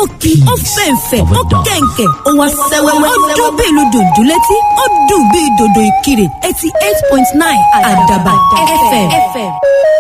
kí ó fẹ̀ǹfẹ̀ ó kẹ̀ǹkẹ̀ ó wá sẹ́wẹ́wẹ́ ó dún bí ìlú dùndún létí ó dùn bí dòdò ìkirè eighty eight point nine àdàbà fm.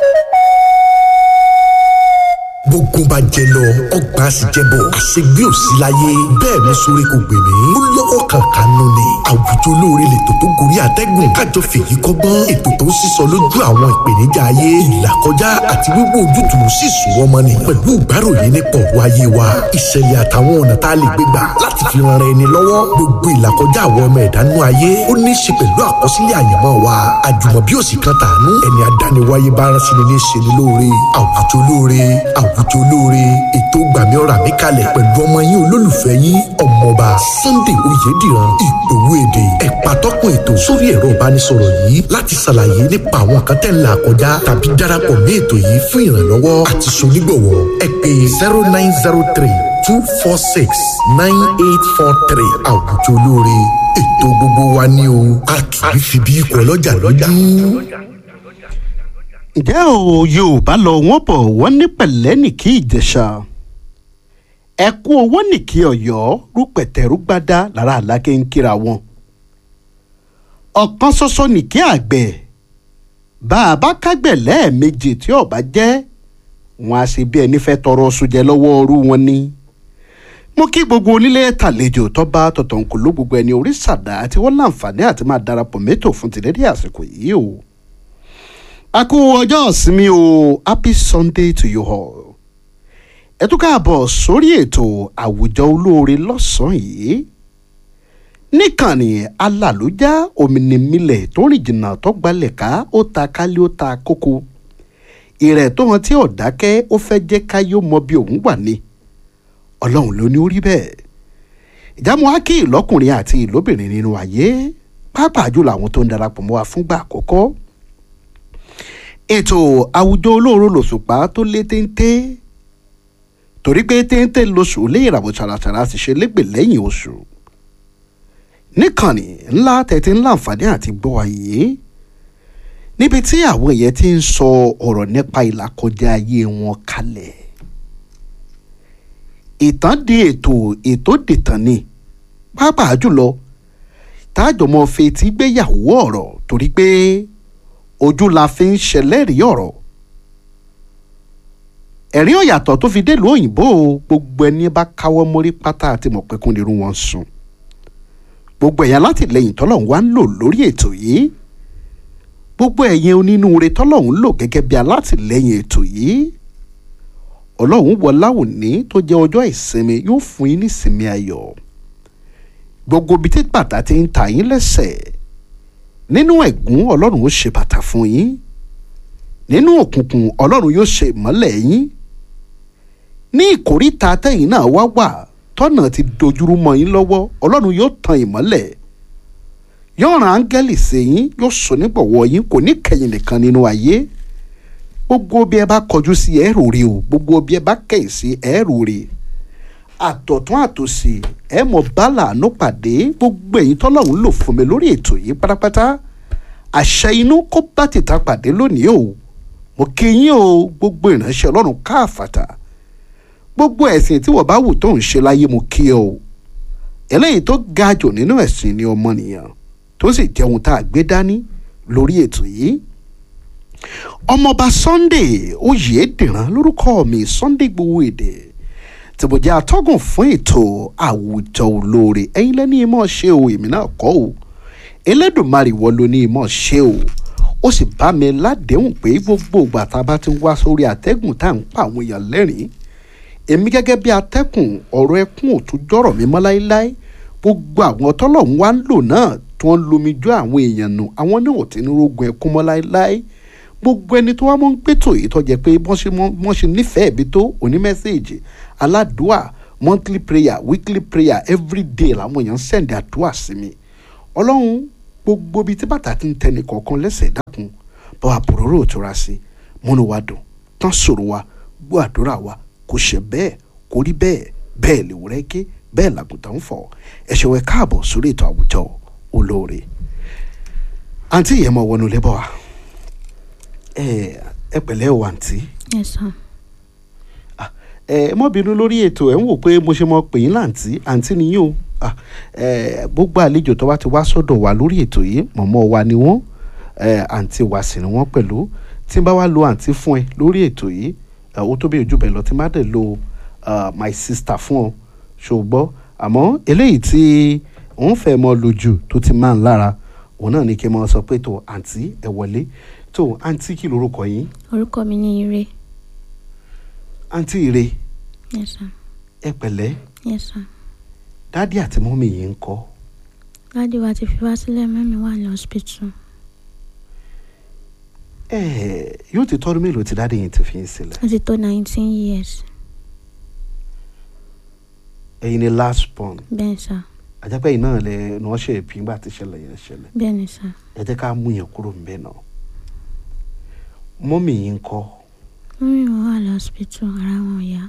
gbogbo bá jẹ lọ ọgbà sì jẹ bọ àṣegbé ò sí láyé bẹ́ẹ̀ ni sórí kò gbè mí ó lọ́wọ́ kankan nù ni àwùjọ olóore lètò tó gorí àtẹ́gùn kájọ fèyí kọ́gbọ́n ètò tó ń sísọ lójú àwọn ìpèníjà ayé ìlàkọjá àti wíwò ojútùú sì sùn ọmọ ni pẹ̀lú ìgbáròyìn nípa ọ̀rọ̀ ayé wa ìṣẹ̀lẹ̀ àtàwọn ọ̀nà tá a lè gbé gbà láti fi ran ara ẹni lọ́wọ́ gbogbo ìlàkọjá àwọn ọmọ ẹ̀dá nú ayé ó ní í ṣe pẹ̀lú àkọsílẹ̀ àyànmọ́ wa àjùmọ̀bí òsì kan tàánú ẹni adániwáyé bá rán sí ni ní í ṣe ni lóore àwùjọ olóore àwùjọ olóore ètò gbàmí ọ̀rọ̀ àmì kalẹ̀ pẹ̀lú ọmọ yín olólùfẹ́ yín ọmọọba Sunday Oyèdìran ìgbòho èdè ẹ̀pà tọkùn ètò sórí ẹ̀rọ ìbánisọ̀rọ̀ yìí láti ṣàlàyé nípa àwọn kan tẹ̀ ń là kọjá tàbí darapọ̀ mí ètò yìí fún ìrànlọ́wọ́ àti sonígbọ̀wọ́ ẹ pè zero nine zero three two four six nine eight four three àwùjọ olóore ètò gbogbo wa ní o a kì í fi bí ikọ̀ ọlọ́jà lọ́jà ǹjẹ́ o yorùbá lọ wọ́n bọ̀ wọ́n ní pẹ̀lẹ́ nìkí ìjẹ̀ṣà ẹ̀kú owó nìkí ọ̀yọ́ rúpẹ̀tẹ̀rúgbádá lára àlákè ń kíra wọn ọ̀kan ṣoṣo nìkí àgbẹ̀ bá a bá kágbẹ̀ lẹ́ẹ̀mejì tí ọba jẹ́ wọn a ṣe bí ẹni fẹ́ tọrọ sójẹ lọ́wọ́ ọrú wọn ni mo kí gbogbo onílé tàlejò tọ́ba tọ̀tọ̀nkùlú gbogbo ẹni orí sàdá tí wọ́n láǹfààní àti máa darapọ̀ mẹ́tò fún tìlédè àsìkò yìí o a kú ọjọ́ ìsinmi o happy sunday to you all ẹ tún káàbọ̀ sórí ètò àwùjọ olóore lọ́sàn-án yìí níkànnì alàlójá òmìnirìnmílẹ̀ tó rìn jìnnà tó gbalẹ̀ ká ó ta kálí ó ta kókó ìrẹ̀ tó hàn tí ò dákẹ́ ó fẹ́ jẹ́ káyọ̀ mọ bí òun wà ní ọlọ́run ló ní ó rí bẹ́ẹ̀ ìjàmù ákì ìlọ́kùnrin àti ìlóbìnrin nínú ayé pàápàá jùlọ àwọn tó ń darapọ̀ mọ́ wa fúngbà àkọ́kọ́ ètò àwùjọ olóòrò lòṣùpá tó lé téńté torí pé téńté lóṣù lé ìràwọ̀ ṣàràṣàrà sì ṣe légbè lẹ́yìn oṣù níkànnì ńlá tẹ̀tí ńlá àǹfààní àti gbọ́ ayé níbi tí àwọn èèyàn ti ń sọ ọ̀rọ̀ nípa ìlàkọjá ayé wọn kalẹ̀ ìtàn di ètò ètò dìtàn ni pàápàá jùlọ tájọmọ fetí gbéyàwó ọ̀rọ̀ torí pé ojú la fi ń ṣẹlẹ́rìí ọ̀rọ̀ ẹ̀rín ọ̀yàtọ̀ tó fi délùú òyìnbó gbogbo ẹni bá káwọ́ mórí pátá àti mọ̀pẹ́kún nírú wọn sùn gbogbo ẹ̀yà látìlẹ́yìn tọ́lọ́hún wá ń lò lórí ètò yìí gbogbo ẹ̀yin onínúure tọ́lọ́hún lò gẹ́gẹ́ bí alátìlẹ́yìn ètò yìí ọlọ́hún wọlá òní tó jẹ́ ọjọ́ ìsinmi yóò fún yín ní ìsinmi ayọ̀ gbogbo ibi tí bàtà ti ń ta yín lẹ́sẹ̀ nínú ẹ̀gún ọlọ́run ó ṣe bàtà fún yín nínú òkùnkùn ọlọ́run yóò ṣe ìmọ́lẹ̀ yín ní ìkóríta tẹ̀yìn náà wá wà tọ́nà ti dojúrú mọ́ yín lọ́wọ́ ọlọ́run yóò tan ìmọ́lẹ̀ yóò rán áńgẹ́lì sí yín yóò sọ nígbọ̀wọ́ yín kò ní kẹ̀yìn nìkan nínú ayé gbogbo bí ẹ bá kọjú sí ẹ rò rí o gbogbo bí ẹ bá kẹ̀yìn sí ẹ rò rí àtọ̀tún àtòsì ẹ mọ̀ bálà àánú pàdé gbogbo ẹ̀yin tọ́lọ́run lò fún mi lórí ètò yìí pátápátá àṣẹ inú kó bá tìta pàdé lónìí o mo kí yín o gbogbo ìránṣẹ́ ọlọ́run káàfàtà gbogbo ẹ̀sìn tí wọ́n bá wù tó ń ṣe láyé mo kí o eléyìí tó ga jù nínú ẹ̀sìn ni ọmọnìyàn tó sì jẹ́ ohun tá a gbé dání lórí ètò yìí ọmọọba Sunday Oyèdìran lórúkọ mi Sunday Igboho Èdè tí mo jẹ́ atọ́gùn fún ètò àwùjọ olóore ẹ̀yin lẹ́ni ìmọ̀ ṣe o èmi náà kọ́ o Elédùmarè wọ́n ló ní ìmọ̀ ṣe o ó sì bá mi ládéhùn pé gbogbo ìgbà tá a bá ti wá sórí àtẹ́gùn tá à ń pa àwọn èèyàn lẹ́rìn-ín èmi gẹ́gẹ́ bí atẹ́kùn ọ̀rọ̀ ẹkún ò tún jọ̀rọ̀ mi mọ́ láéláé gbogbo àwọn tọ́lọ́hún wá ń lò náà tí wọ́n lomi jó àwọn èèyàn nù àwọn náà ò tí ní rogun ẹkún mọ́ láéláé gbogbo ẹni tó wá mọ́ ń gbẹ́tò yìí tó jẹ́ pé wọ́n ṣe nífẹ̀ẹ́ bí tó òní mẹ́sẹ̀gì aládùúà monthly prayer weekly prayer every day làwọn èèyàn ń sẹ̀ǹdì àdúrà sí mi ọlọ́run gbogbo ibi tí bàtà ti ń tẹni kọ̀ọ̀kan lẹ́sẹ̀ dákun bá wa bòróró òtura sí múnú wa dùn tán sọ̀rọ̀ wa gbọ́ àdúrà wa kò ṣe bẹ́ẹ̀ kò rí bẹ́ẹ̀ bẹ́ẹ̀ lè wúrẹ́ ké bẹ́ẹ̀ làgùntàn ń fọ̀ ẹ̀ṣẹ̀ wẹ̀ káàbọ̀ sórí ètò àwùjọ olóore àǹtí yẹn mọ̀ wọnú lébọ̀ wa ẹ ẹ pẹ̀lẹ́ o àǹtí Yes, sir. ẹ mọ́ bínú lórí ètò ẹ̀ ń wò pé mo ṣe mọ pè yín láǹtí àǹtí nìyí o Ah, ẹ, gbogbo àlejò tó bá ti wá sọ́dọ̀ wa lórí ètò yìí mọ̀mọ́ wa ni wọ́n ẹ, àǹtí wa sì ni wọ́n pẹ̀lú tí n bá wá lo àǹtí fún ẹ lórí ètò yìí ẹ, ó tó bí ojú bẹ̀ lọ tí n bá dẹ̀ lo ah, my sister fún ọ ṣùgbọ́n àmọ́ eléyìí tí òun fẹ́ mọ lójú tó ti máa ń lára òun náà ni kí n mọ sọ pé tó àǹtí ẹ wọlé tó àǹtí kí lorúkọ yín orúkọ mi ní ire àǹtí ire yes sir ẹ pẹ̀lẹ́ yes sir dádì àti mọ́mì yìí ń kọ́ dáàdi wa ti fi wá sílẹ̀ mẹ́mi wà ní hospital ẹ yóò ti tọ́dún mélòó tí dádì yìí ti fi yín sílẹ̀ ó ti tó nineteen years ẹ̀yin ni last born bẹ́ẹ̀ sà àjẹpẹ́ yìí náà lẹ ní wọ́n ṣe èpì ńgbà tí ìṣẹ̀lẹ̀ yẹn ṣẹlẹ̀ bẹ́ẹ̀ ni sà ẹ jẹ́ ká mú yẹn kúrò ńbẹ̀ náà mọ́mì yìí ń kọ́ mọ́mí wọn wà ní hospital ara wọn ò yá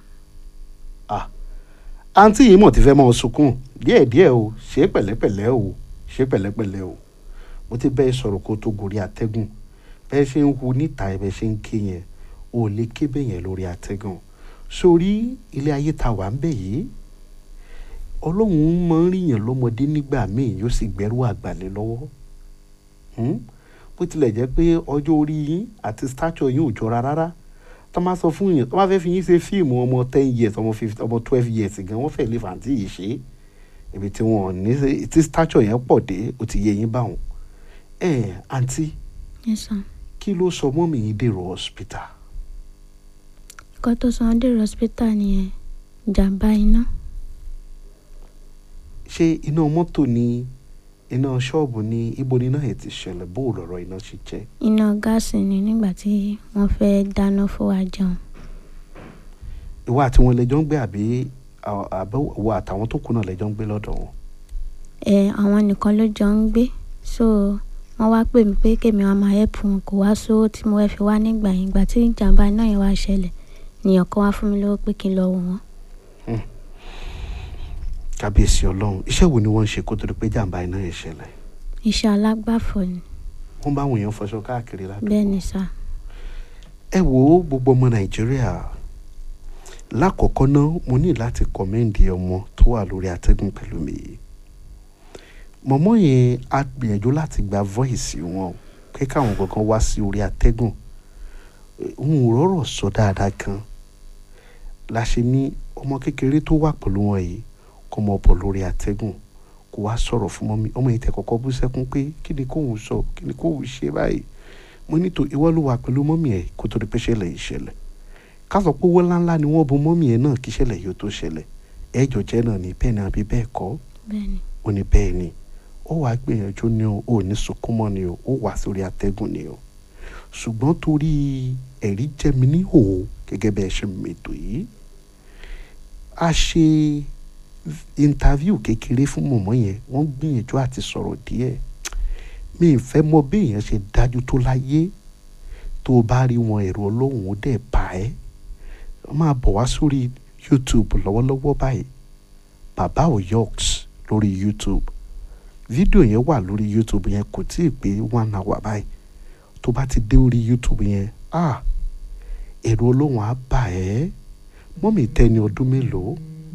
àǹtí yìí mọ̀ ti fẹ́ mọ́ sunkún díẹ̀díẹ̀ o ṣe pẹ̀lẹ́pẹ̀lẹ́ o ṣe pẹ̀lẹ́pẹ̀lẹ́ o mo ti bẹ́ẹ̀ sọ̀rọ̀ kó tó gorí atẹ́gùn bẹ́ẹ̀ ṣe ń hu níta ẹ̀ bẹ́ẹ̀ ṣe ń ké yẹn o ò lè ké bẹ́ẹ̀ yẹn lórí atẹ́gùn sórí ilé ayé ta wà ń bẹ̀ yìí ọlọ́run máa ń ríyàn lọ́mọdé nígbà míì yóò sì gbẹ́rù àgbàlẹ̀ lọ́wọ́ Hmm? bó tilẹ̀ jẹ́ pé ọjọ́ orí yín àti stature yín ò jọra rárá tó máa sọ fún yín tó máa fẹ́ fi yín ṣe fíìmù ọmọ ten years ọmọ fifteen ọmọ twelve years gan wọ́n fẹ́ lè fàǹtí yìí ṣe ibi tí wọ́n ní ṣe- tí stature yẹn pọ̀ dé ó ti yé yín báwọn. ẹ àǹtí yes sir kí ló sọ mọ́mì yín dèrò hospital nǹkan tó sọ wọn dèrò hospital nìyẹn ìjàmbá iná ṣé iná mọ́tò ni iná ṣọ́ọ̀bù ni ibo ni iná yẹn ti ṣẹlẹ̀ bó o lọ̀rọ̀ iná ṣe jẹ́ iná gáàsì ni nígbà tí wọ́n fẹ́ dáná fún wa jẹun ìwọ àti wọn lẹjọ ń gbé àbí àbẹ̀wò àtàwọn tó kù náà lẹjọ ń gbé lọ́dọ̀ wọn. ẹ àwọn nìkan ló jọ ń gbé so wọ́n wá pè mí pé kémi wá máa help wọn kò wá sówó tí mo fẹ́ fi wá nígbà yẹn ìgbà tí ìjàmbá iná yẹn wá ṣẹlẹ̀ nìyẹn kan wá fún mi lówó pé kí n lọ wò wọ́n kábíyèsí ọlọ́run iṣẹ́ wo ni wọ́n ń ṣe kó tó di pé jàǹbá iná yẹn ṣẹlẹ̀ iṣẹ́ alágbàfọ̀ ni wọ́n bá àwọn èèyàn fọṣọ káàkiri ládùúgbò. bẹ́ẹ̀ ni sà ẹ wo gbogbo ọmọ nàìjíríà lákọ̀ọ́kọ́ náà mo ní láti kọ́mẹ́ǹdì ọmọ tó wà lórí atẹ́gùn pẹ̀lú mi yìí mọ̀mọ́ yẹn á gbìyànjú láti gba voice wọn pé káwọn kankan wá sí orí atẹ́gùn òun ò rọ̀rọ̀ sọ dáadáa kan la ṣe ní ọmọ kékeré tó wà pẹ̀lú wọn yìí kọ́ mọ bọ̀ lórí atẹ́gùn kó wá sọ̀rọ̀ fún mọ́mí ọmọ yìí tẹ̀ kọ́kọ́ bú sẹ́kún pé kí ni kóun sọ kí ni kóun ṣe báyìí mo ní tó ìwọ ló wà pẹ̀lú mọ́mí ẹ̀ kó tó di pé ṣẹlẹ̀ yìí ṣẹlẹ̀ ká sọ pé owó ńláńlá ni wọ́n bu mọ́mí ẹ̀ náà kí ṣẹlẹ̀ yìí ó tó ṣẹlẹ̀ ẹ̀jọ̀ jẹ́ náà ní bẹ́ẹ̀ ni àbí bẹ́ẹ̀ kọ́ bẹ́ẹ̀ ni ó ní bẹ́ẹ̀ ni ó wàá gbìyànjú ni o ò ní sunkún mọ́ ni o ó wà sórí atẹ́gùn ni o ṣùgbọ́n torí ẹ̀rí jẹ́ mi ní hò gẹ́gẹ́ bẹ́ẹ̀ ṣe mètò yìí a ṣe interview kékeré fún mọ̀mọ́ yẹn wọ́n gbìyànjú àti sọ̀rọ̀ díẹ̀ mi ì fẹ́ mọ bí èèyàn ṣe dájú tó láyé tó o bá rí wọn ẹ̀rọ ọlọ́run ó dẹ̀ bá ẹ́ máa bọ̀ wá sórí youtube lọ́wọ́lọ́wọ́ báyìí bàbá oyoks lórí youtube fídíò yẹn wà lórí youtube yẹn kò tí ì pé one hour báyìí tó bá ti dé orí youtube yẹn ah ẹ̀rọ ọlọ́run á bà ẹ́ mọ́mì tẹni ọdún mélòó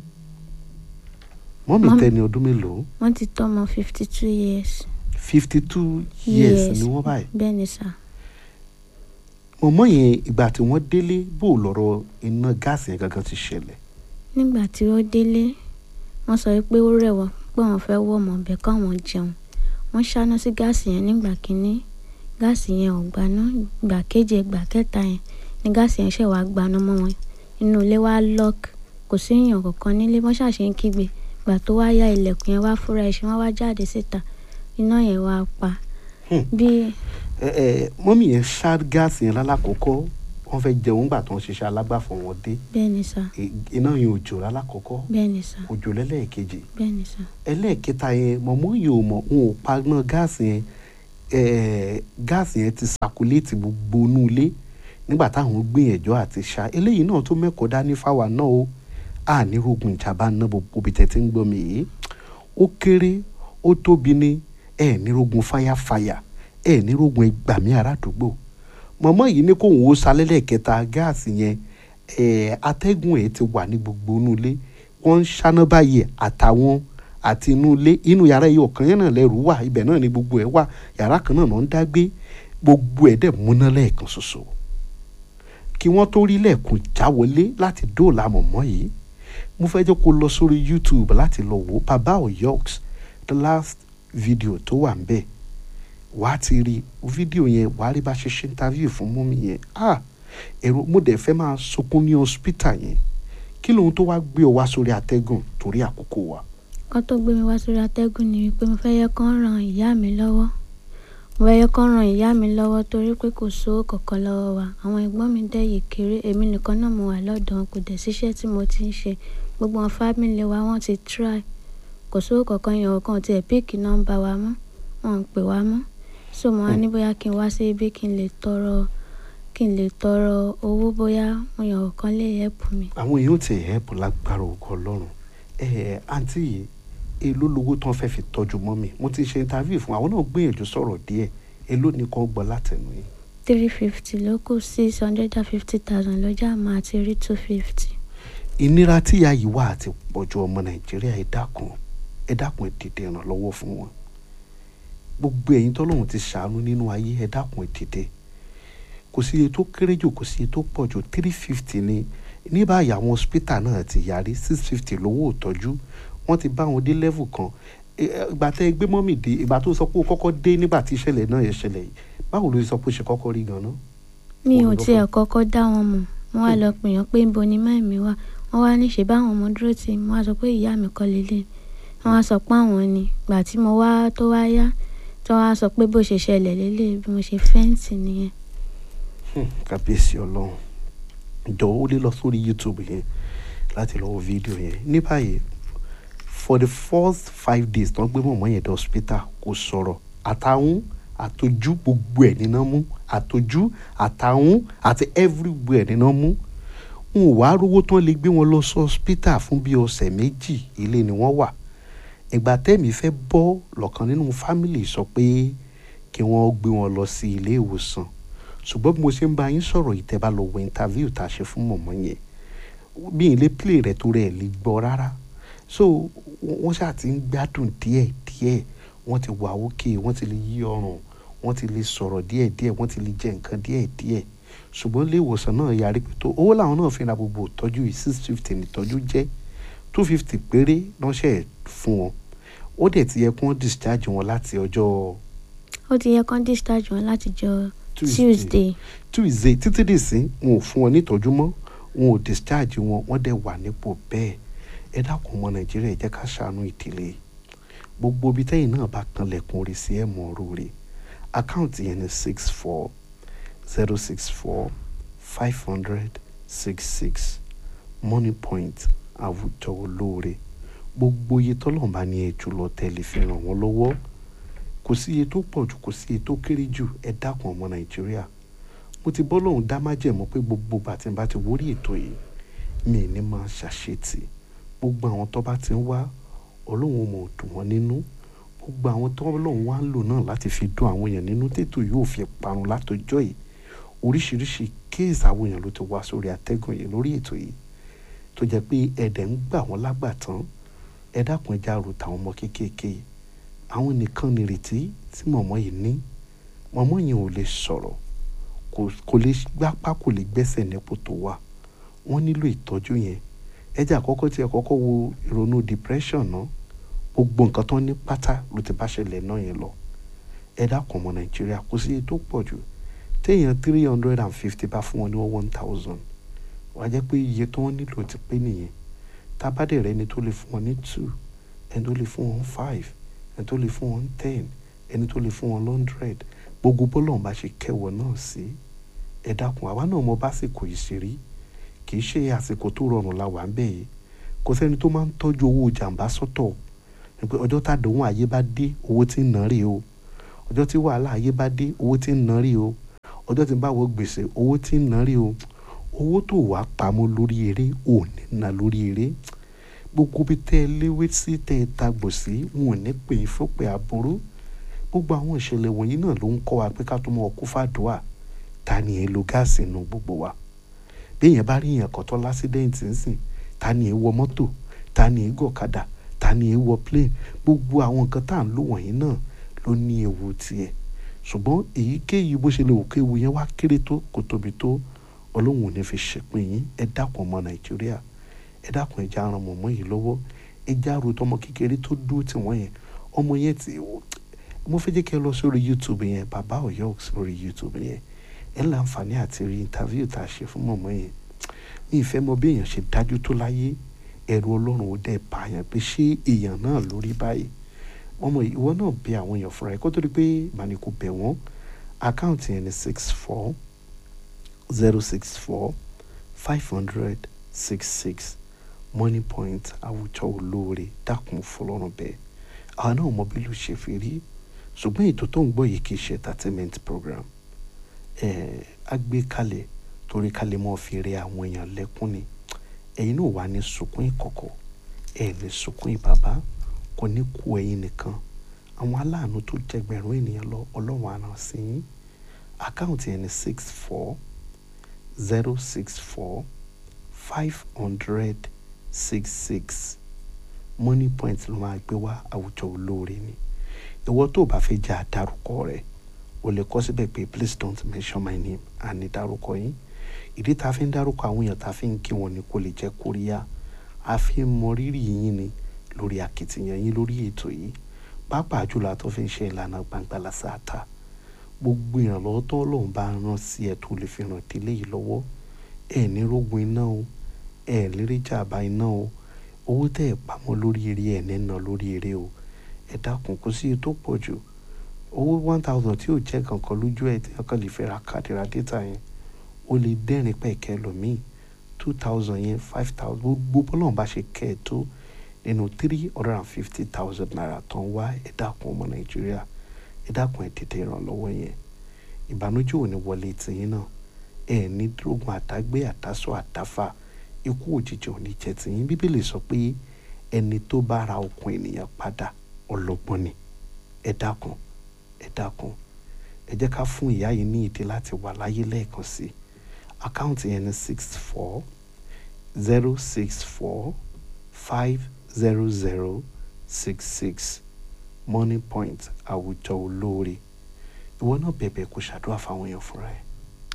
mọ́mì Mọ́mì- tẹni ọdún mélòó wọ́n ti tọ́ ọmọ fifty two years fifty two years ni wọ́n báyìí bẹ́ẹ̀ ni sà mọ̀mọ́ yẹn ìgbà tí wọ́n délé bó lọ́rọ̀ iná gáàsì yẹn gangan ti ṣẹlẹ̀ nígbà tí ó délé wọ́n sọ pé ó rẹ̀ wọ́n pé wọ́n fẹ́ wọ̀ mọ́ ọbẹ̀ káwọn jẹun wọ́n ṣáná sí gáàsì yẹn nígbà kínní gáàsì yẹn ò gbaná ìgbà keje ìgbà kẹta yẹn ni gáàsì yẹn ṣẹ̀ wá gbaná mọ́ wọn inú ilé wa lock kò sí èèyàn kankan nílé wọ́n ṣàṣe ń kígbe ìgbà tó wá ya ilẹ̀kùn yẹn wá fúnra ẹṣin wọ́n wá jáde síta iná yẹn wá pa Hmm. bí ẹ ẹ mọ́mì yẹn ṣá gáàsì yẹn lálákọ̀ọ́kọ́ wọ́n fẹ́ jẹun gbà tó ń ṣiṣẹ́ alágbàfọ̀ wọn dé bẹ́ẹ̀ ni sà I- iná yẹn ò jò lálákọ̀ọ́kọ́ bẹ́ẹ̀ ni sà kò jò lẹ́lẹ́ẹ̀kejì bẹ́ẹ̀ ni sà ẹlẹ́ẹ̀kẹta yẹn mọ̀mọ́ yìí ò mọ̀ wọn ò paná gáàsì yẹn ẹ̀ẹ́ gáàsì yẹn ti sakuléètì gbogbo inú ilé nígbà táwọn gbìyànjú àti ṣá eléyìí náà tó mẹ́kọ̀ọ́ dání fáwa náà o a ní rogun ìjàmbá náà gbogbo ibi tẹ̀ tí ń gbọ́ mi yìí ó kéré ó tóbi ní ẹ̀ ní rogun fáyàfáyà ẹ̀ ní rogun ẹgbàmí àràdúgbò mọ̀mọ́ yìí ní kóun ó salẹ́lẹ̀ kẹta gáàsì yẹn ẹ̀ atẹ́gùn ẹ̀ ti wà ní gbogbo inú ilé wọ́n ń ṣáná báyìí àtàwọn àti inú ilé inú yàrá yìí ọ̀kan yẹn náà lẹ́rù wà ibẹ̀ náà ni gbogbo ẹ̀ wà yàrá kan náà náà ń dá gbé gbogbo ẹ̀ dẹ̀ múná lẹ́ẹ̀kan ṣoṣo kí wọ́n tó rí lẹ́ẹ̀kún jáwọlé láti dóòlà mọ̀mọ́ yìí mo fẹ́ jẹ́ kó lọ sórí youtube láti lọ wò ó baba oyoks the last video tó wà ń bẹ̀ wà á ti rí fídíò yẹn wà á rí bá ṣe ṣe interview fún mọ́mí yẹn ah èrò mo dẹ̀ fẹ́ máa sunkún ní hospital yẹn kí lóhun tó wá gbé ọ wá sórí atẹ́gùn torí àkókò wa. kan tó gbé mi wá sórí atẹ́gùn ni wípé mo fẹ́ yẹ kán ran ìyá mi lọ́wọ́ mo fẹ́ yẹ kán ran ìyá mi lọ́wọ́ torí pé kò sówó kankan lọ́wọ́ wa àwọn ẹ̀gbọ́n mi dẹ̀ yìí kéré èmi nìkan náà mo wà lọ́dọ̀ wọn kò dẹ̀ síṣẹ́ tí mo ti ń ṣe gbogbo àwọn fámìlì wa wọ́n ti try kò sówó kankan yẹn ọ̀kan tiẹ̀ píìkì nọ́mbà wa mọ́ wọn ò pè wá mọ́ so mo wá ní bóyá kí n wá sí ibi kí n lè tọrọ kí n lè tọrọ owó bóyá wọn yàn ọ̀kan lè help mi. àwọn èèyàn ti ẹ̀ẹ́pù lágbára ògo ọlọ́run ẹ̀ àǹtí yìí èló lowó tán fẹ́ fi tọ́jú mọ́mì mo ti ṣe interview fún àwọn náà gbìyànjú sọ̀rọ̀ díẹ̀ èló ni kò gbọ́ látẹnu yìí. three fifty ló kù six hundred and fifty thousand lọ́jà máa ti rí two fifty. ìnira tíya yìí wà àti pọ̀jù ọmọ nàìjíríà ẹ dákun ẹ dákun ẹ dìde ìrànlọ́wọ́ fún wọn gbogbo ẹ̀yin tọ́lọ́run ti ṣàánú nínú ayé ẹ dákun ẹ dìde kò sí iye tó kéré jù kò sí iye tó pọ̀ jù three fifty ni ní báyìí àwọn hospital náà ti yarí six fifty lówó ìtọ́jú wọ́n ti bá wọn dé level kan Ẹ- ẹ, ìgbà tẹ́ ẹ gbé mọ́mì dé ìgbà tó sọ pé ó kọ́kọ́ dé nígbà tí ìṣẹ̀lẹ̀ náà yẹn ṣẹlẹ̀ yìí báwo ló sọ pé ó ṣe kọ́kọ́ rí gan-an. mi ò Olùdókòwò. tiẹ̀ kọ́kọ́ dá wọn mọ̀ wọ́n wá lọ pè yàn pé ibo ni mẹ́mi wà wọ́n wá ní ṣe báwọn ọmọ dúró tì mí wọ́n á sọ pé ìyá mi kọ́ lélẹ̀ wọ́n á sọ pé àwọn ni gbà tí mo wá tó wá yá tí wọ́n á sọ pé bó ṣe ṣẹlẹ̀ lélẹ̀ bí mo ṣe fẹ́ǹtì nìyẹn. Hmm, kábíyèsí ọlọ́run jọ̀wọ́ ó lè lọ sórí youtube yẹn láti lọ wo fídíò yẹn ní báyìí for the first five days tán gbé mọ̀mọ́ yẹn dé hospital kò sọ̀rọ̀ àtàwọn àtọjú gbogbo ẹ̀ níná mú àtọjú àtàwọn àti everywhere níná mú n ò wá rówó tán lè gbé wọn lọ sí hospital fún bíi ọ̀sẹ̀ méjì ilé ni wọ́n wà ìgbà tẹ́mi fẹ́ bọ́ lọ́kàn nínú fámìlì sọ pé kí wọ́n gbé wọn lọ sí ilé ìwòsàn ṣùgbọ́n bí mo ṣe ń bá yín sọ̀rọ̀ yìí tẹ́ bá lọ wo interview tá a ṣe fún mọ̀mọ́ yẹn bí ilé play rẹ̀ tó rẹ̀ lè gbọ́ rárá so wọ́n ṣáà ti ń gbádùn díẹ̀ díẹ̀ wọ́n ti wà òkè wọ́n ti lè yí ọrùn wọ́n ti lè sọ̀rọ̀ díẹ̀ díẹ̀ wọ́n ti lè jẹ nǹkan díẹ̀ díẹ̀ ṣùgbọ́n ilé ìwòsàn náà yarí pé tó owó làwọn náà fi ra gbogbo ìtọ́jú yìí six fifty nìtọ́jú jẹ́ two fifty péré lọ́sẹ̀ fún wọn ó dẹ̀ ti yẹ kí wọ́n discharge wọn láti ọjọ́ ó ti yẹ kán discharge wọn láti jọ Tuesday. tuesday tuesday títí dìsín wọn ò fún wọn nítọ́jú mọ́ wọn ò discharge wọn wọ́n dẹ̀ wà nípò bẹ́ẹ̀ ẹ dákun ọmọ nàìjíríà ẹ jẹ́ ká ṣàánú ìdílé gbogbo ibi tẹ́yìn náà bá kanlẹ̀kùn orí sí ẹ̀ mọ́ ọ̀rọ̀ rẹ̀ àkáǹtì yẹn ni six four zero six four five hundred six six money point àwùjọ olóore gbogbo iye tọ́lọ́mùbá ní ẹ jùlọ tẹ́lẹ̀ fi ràn wọ́n lọ́wọ́ kò sí iye tó pọ̀ jù kò sí iye tó kéré jù ẹ dákun ọmọ nàìjíríà mo ti bọ́ lóhùn dá májẹ̀mú pé gbogbo bàtí bá ti wórí ètò yìí mi ní máa ṣàṣetì gbogbo àwọn tó bá ti ń wá ọlọ́run mọ̀ dùn wọ́n nínú gbogbo àwọn tó lọ́run wá ń lò náà láti fi dùn àwọn èèyàn nínú tètò yóò fi parun látọjọ́ yìí oríṣiríṣi kéèsì àwọn èèyàn ló ti wá sórí atẹ́gùn yìí lórí ètò yìí tó jẹ́ pé ẹ̀dẹ̀ ń gbà wọ́n lágbàtán ẹ dákun ẹja rò táwọn ọmọ kéékèèké yìí àwọn nìkan nìrètí tí mọ̀mọ́ yìí ní mọ̀mọ́ yẹn ò lè sọ̀rọ̀ kò kò lè gbápá kò lè gbẹ́sẹ̀ nípò tó wà wọ́n nílò ìtọ́jú yẹn ẹjẹ́ àkọ́kọ́ tí ẹ kọ́kọ́ wo ìrònú depression náà gbogbo nǹkan tó ní pátá ló ti bá ṣẹlẹ̀ náà yẹn lọ ẹ dákun ọmọ nàìjíríà kò sí iye tó pọ̀ jù téèyàn three hundred and fifty bá fún wọn ní one thousand wàá jẹ́ pé iye tó wọ́n nílò ti pé nìyẹn tábàdé rẹ ni tó lè fún wọn ní two ẹni tó lè fún wọn five ẹni tó lè fún wọn ten ẹni tó lè fún wọn hundred gbogbo bọ́lọ̀ bá ṣe kẹwọ́ náà sí ẹ dákun àwa náà mọ básìkò yìí ṣe rí kì í ṣe àsìkò tó rọrùn la wà ń bẹ̀ yìí kò sẹ́ni tó máa ń tọ́jú owó jàǹbá sọ́tọ̀ pé ọjọ́ tàdéhùn ayé bá dé owó tí ń ná rí o ọjọ́ tí wàhálà ayé bá dé owó tí ń ná rí o ọjọ́ tí ń bá wọ gbèsè owó tí ń ná rí o owó tó wà pamọ́ lórí eré ò ní ná lórí eré gbogbo bí tẹ́ ẹ léwé sí tẹ́ ẹ tagbò sí wọn ò ní pè é fọ́pẹ́ aburú gbogbo àwọn ìṣẹ̀lẹ̀ wọ̀nyí náà ló ń kọ́ wa pé ká tó mọ ọkú fàdúà ta ni ẹ lo gáàsì inú gbogbo wa béèyàn bá rí èèyàn kan tó lásídẹ́ǹtì ńsìn ta ni èé wọ mọ́tò ta ni èé gọ̀kadà ta ni èé wọ plane gbogbo àwọn nǹkan tá à ń lò wọ̀nyí náà ló ní ewu tiẹ̀ ṣùgbọ́n èyíkéyìí bó ṣe lè wò kéwu yẹn wá kéré tó kò tóbi tó ọlọ́run ò ní fi ṣèpin yín ẹ dákun ọmọ nàìjíríà ẹ dákun ẹ já ran mọ̀mọ́ yìí lọ́wọ́ ẹ já ro tọmọ kékeré tó dúró tì wọ́n yẹn ọmọ yẹn ti mo fẹ́ jẹ́ kí ẹ lọ sórí youtube yẹn bàbá ọ̀yọ́ sórí youtube yẹn ẹ láǹfààní àti rí interview tá a ṣe fún mọ̀mọ́ yẹn mi ìfẹ́ mọ bí èèyàn ṣe dájú tó láyé ẹ̀rù ọlọ́run ó dẹ̀ báyàn pé ṣé èèyàn náà lórí báyìí ọmọ ìwọ náà bẹ àwọn èèyàn fúnra ẹ kó tó di pé màní kò bẹ̀ wọ́n àkáǹtì yẹn ni six four zero six four five hundred six six money point àwùjọ olóore dákun fọlọ́run bẹ́ẹ̀ àwọn náà mọ bí ló ṣe fi rí ṣùgbọ́n ètò tó ń gbọ́ yìí kì í ṣe entertainment program ẹ̀ á gbé kalẹ̀ torí kalẹ̀ mọ́ fi rẹ àwọn èèyàn lẹ́kún ni ẹ̀yin náà wà ní sunkún ìkọ̀kọ̀ ẹ̀ ní sunkún ìbàbá kò ní kú ẹ̀yin nìkan àwọn aláàánú tó jẹgbẹ̀rún ènìyàn lọ ọlọ́run àná sí yín àkáǹtì ẹni six four zero six four five hundred six six money point ló máa gbé wá àwùjọ olóore ni ìwọ tó o bá fẹ́ jẹ́ àdárúkọ rẹ̀ o lè kọ síbẹ̀ pé please don't mention my name àní dárúkọ yín ìdí tá a fi ń dárúkọ àwọn èèyàn tá a fi ń kí wọn ni kò lè jẹ́ kóríyá a fi ń mọ rírì yín ni lórí akitiyan yín lórí ètò yìí pàápàá jùlọ àtọ́ fi ń ṣe ìlànà gbangba lásàtà gbogbo ìrànlọ́wọ́ tó lòun bá rán sí ẹ tó lè fi ràn délé yìí lọ́wọ́ ẹ ní rógun iná o ẹ lérí jàmbá iná o owó tẹ́ ẹ pamọ́ lórí eré ẹ nínà lórí eré o ẹ dákun kó sí tó pọ̀ jù owó one thousand tí ò jẹ́ kankan lójú ẹ̀ tí wọ́n kàn lè fẹ́ ra káàdì ra data yẹn o lè dẹ́rìn pẹ̀kẹ́ lòmíì two thousand yẹn five thousand gbogbo bọ́lọ́run bá ṣe kẹ́ ẹ tó nínú three hundred and fifty thousand naira tó ń wá ẹ dákun ọmọ nàìjíríà ẹ dákun ẹ tètè ìrànlọ́wọ́ yẹn ìbànújẹ́ ò ní wọlé tìyín náà ẹ ní drógun àdágbé àtàsọ àtàfà ikú òjijì ò ní jẹ́ tìyín bíbélì sọ pé ẹni tó bá ra okun ènìyàn padà ọlọ́gbọ́n ni ẹ dákun ẹ dákun ẹ jẹ́ ká fún ìyá yìí ní ìdí láti wà láyé lẹ́ẹ̀kan sí àkáǹtì yẹn ní six four zero six four five zero zero six six money point àwùjọ olóore ìwọ náà bẹ̀bẹ̀ kó ṣàdúrà fáwọn èèyàn fúnra ẹ̀.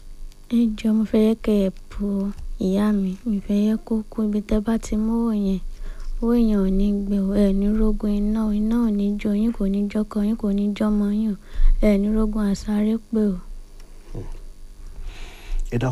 ẹ jọ mo fẹ́ yẹ kẹ́ ẹ bu ìyá mi mi fẹ́ yẹ kó kú ibi tẹ́ bá ti mówó yẹn owó yẹn ò ní gbé o ẹ ní rógun iná iná ò ní jó yín kò ní jọkọ yín kò ní jọmọ yín o ẹ ní rógun àsáré pé o